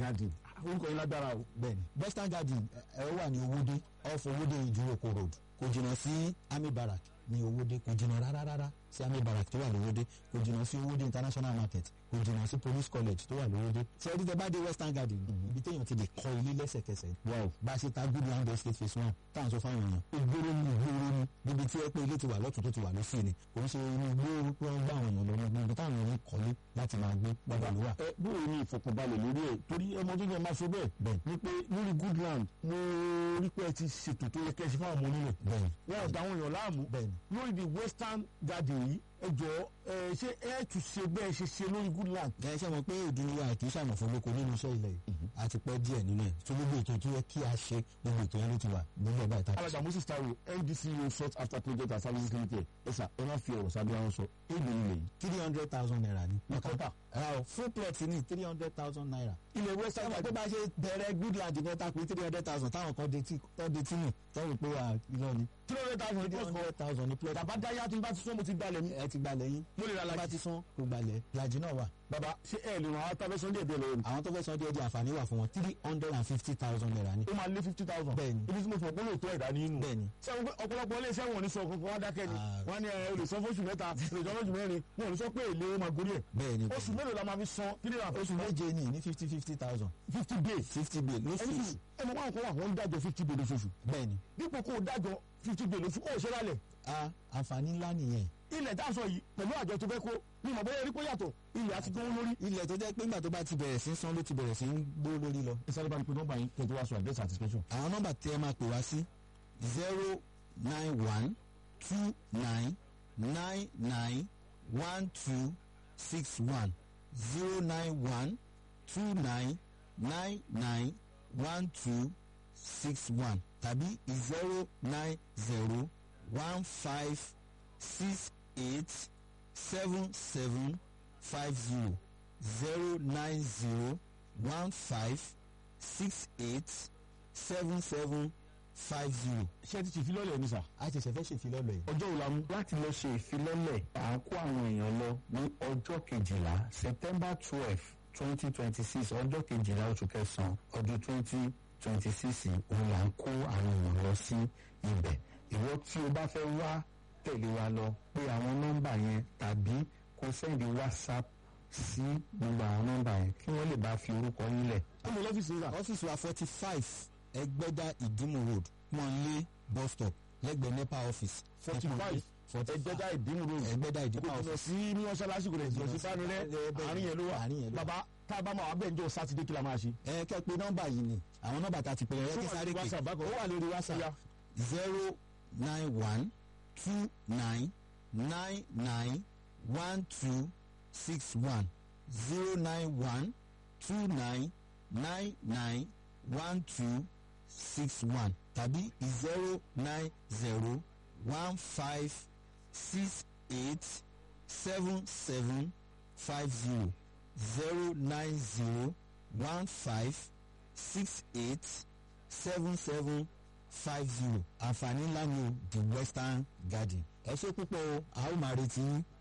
garden orúkọ yín lágbára o. bẹ́ẹ̀ni western garden ẹ ẹ wà ní owóde off owóde ìdúrókò road kò jìnnà sí army barrack ní owóde kò jìnnà rárá rárá sí army barrack tó wà lówóde kò jìnnà sí owóde international market kò jìnnà sí police college tó wà lówóde sẹ́ẹ̀dí tẹ bá dé western garden ibi téèyàn ti lè kọ́ ilé lẹ́sẹ̀kẹsẹ̀ wow bá a ṣe ta good land estate phase one tá à ń sọ fáwọn èèyàn ìgboro ni ìgboro ni níbi tí ẹ pé ilé ti wà lọ́tún tó ti wà lọ́sì ni kò ń ṣe inú igbó pé wọ́n gbá àwọn èèyàn lọ ní ibi táwọn èèyàn ń kọ́lé láti máa gbé bàbá ló wà. ẹ bóyá ní ìfọkànbalẹ̀ lórí ẹ̀ torí ẹ mọ tó yẹ máa sọ bẹ́ẹ̀ bẹ́ẹ̀ ni pé lórí good land mo rí pé ẹ ti ṣètò tó yẹ kẹ́ ẹ ṣe fáwọn ọmọ onílẹ̀ bẹ́ẹ̀ wọn ò dá àwọn èèyàn láàmú bẹ́ẹ̀ ni lórí the western garden yìí ẹ jọ ẹ ṣé ẹ tún ṣe bẹ́ẹ̀ ṣe ṣe lórí good land. ẹ ṣe mọ̀ pé òdùnúwà kì í ṣàmọ̀fọ́ lóko nínú iṣẹ́ ilẹ̀ yìí a ti pẹ́ díẹ̀ nínú ẹ̀ tó gbogbo ètò tó yẹ kí a ṣe gbogbo ètò yẹn ló ti wà nílẹ̀ báyìí tá a alága moses taiwo ndco sought after project and services limited ẹ sà ẹ má fi ọ̀rọ̀ sábẹ́ àwọn sọ èèlò ilẹ̀ yìí. three hundred thousand naira ni. Makota. ra o full plot ní three hundred thousand naira. ilẹ̀ western sábà tó garden bá ṣe bẹ̀rẹ̀ good land ní ẹ̀ta pé three hundred thousand táwọn kan detí tó detí nù tọ́wọ́ pé wà irọ́ ni. three hundred thousand three plus for hundred thousand ní plot. bàbá dáyà tí n bá ti sọ mo ti gbalẹ̀ mi. ẹ ti gbalẹ̀ yín. mo lè ra tó bá lajì. ti sán kó gbalẹ̀ lajì náà wà. bàbá ṣé ẹ lè ràn án tábẹ́ sọ́ndé ẹ̀dẹ̀ lọ́wọ́ ni. àwọn tó fẹ́ san díẹ̀ díẹ̀ àǹfààní wà fún wọn three hundred and fifty thousand naira ni. ó máa lé fifty thousand. Bẹ́ẹ̀ni. ibi tí mo fọ gbọ́dọ̀ tó ẹ̀dá nínú. bẹ́ẹ̀ni sẹ́wọ́n pé ọ̀pọ̀lọpọ̀ ilé iṣẹ́ wọn ò ní sọ kankan wá dákẹ́ ni Ah. wọ́n á ní ẹ o lè san fóṣù mẹ́ta o lè san fóṣù mẹ́rin wọn ò ní sọ pé èlé ó máa gorí ẹ̀. bẹ́ẹ̀ni oṣù mélòó la máa fi san three hundred and oṣù méje ni ní fifty fifty thousand fifty days. fifty bill ẹni lóṣù sùn ẹni wọn kọ́ wà wọ́n ń dájọ́ fifty days lóṣooṣù. bẹ́ẹ̀ni dípò kó o dájọ́ fifty days lóṣù kó o ṣe lálẹ̀. a àǹfààní ńlá nìyẹn ilẹ̀ tá a sọ yìí pẹ̀lú àjọ tó fẹ́ kó ní ìmọ̀ bóyá erí kó yàtọ̀ ilẹ̀ àti gbówó lórí. ilẹ̀ tó jẹ́ pé nígbà tó bá ti bẹ̀rẹ̀ sí í san ló ti bẹ̀rẹ̀ sí í gbó lórí lọ. ẹ sáré bá mi pe nọ́mbà yín kẹ́ tó wá sọ àdírẹ́sì àti special. àwọn nọ́mbà tí ẹ máa pè wá sí zero nine one two nine nine nine one two six one zero nine one two nine nine nine one two six one tàbí zero nine zero one five six eight seven seven five zero zero nine zero one five six eight seven seven five zero. ṣé ti ṣe ìfilọ́lẹ̀ ni sà. a ṣẹ̀ṣẹ̀ fẹ́ ṣèfilọ́lẹ̀ yìí. ọjọ́ wo la mú. láti lọ ṣe ìfilọ́lẹ̀ à ń kó àwọn èèyàn lọ ní ọjọ́ kejìlá september twelve twenty twenty six ọjọ́ kejìlá oṣù kẹsàn-án ọdún twenty twenty six òun là ń kó àwọn èèyàn lọ sí ibẹ̀ ìwọ tí o bá fẹ́ wá tẹ̀lé wa lọ pé àwọn nọ́mbà yẹn tàbí kó sẹ́ndì whatsapp sí gbogbo àwọn nọ́mbà yẹn kí wọ́n lè bá fi orúkọ yín lẹ̀ ó mú lọ́fíìsì rà. ọ́fíìsì wa forty five ẹgbẹ́dá ìdímù road pọ́nlé bus stop lẹ́gbẹ̀ẹ́ nepa office. 45 ẹgbẹ́dá ìdímù road. ẹgbẹ́dá ìdímù kò jìnnà office. sí ní mọ́ṣáláṣí kò lè jìnnà sí fánilẹ́ àárín yẹn ló wà. àárín yẹn ló wà. bàbá tá a bá máa wà bẹ́ẹ̀ njọ́ sátidé kí la máa ṣe. ẹ kẹ́ pé nọ́mbà yìí ni àwọn nọ́mbà tá a ti pè é kí sáré pé WhatsApp bákan. ó wà lórí Ó whatsapp yá. zero nine one two nine nine nine one two six one zero nine one two nine nine nine one two six one tàbí zero nine zero one five six eight seven seven five zero zero nine zero one five six eight seven seven five zero àǹfààní ńlá ni o the western garden ẹ ṣe púpọ̀ o a ó máa retí yín